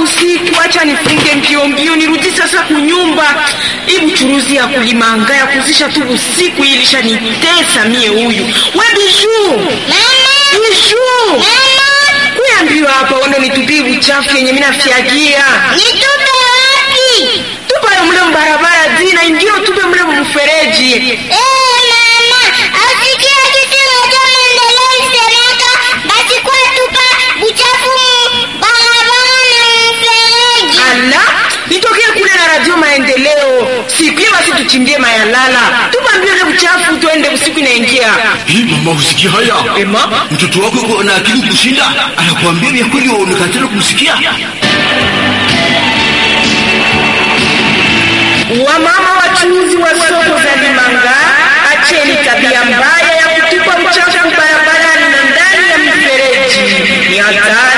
usiku, acha nifunge mbio mbio nirudi sasa kunyumba. Hii buchuruzi ya kulimanga ya kuzisha tu usiku ilisha nitesa mie huyu. We Bijuu, Bijuu, kuambiwa hapa uende nitupie uchafu yenye mimi nafyagia. Nitupe wapi? Tupa yo mle mbarabara zina indio tupe mle mfereji. Eh, mama, asikia kitu moja maendeleo isemeka, basi kwa tupa buchafu mu barabara na mfereji. Ala, nitokee kule na radio maendeleo. Siku basi tuchimbie mayalala. Tupa mbio ile uchafu tuende usiku inaingia. Hii mama, usikia haya? Ema, Mtoto wako yuko na akili kushinda, anakuambia vya kweli, waonekatana kumsikia. wamama wachuuzi wa soko za Limanga, acheni tabia mbaya ya kutupa uchafu barabarani na ndani ya mifereji. Ni hatari.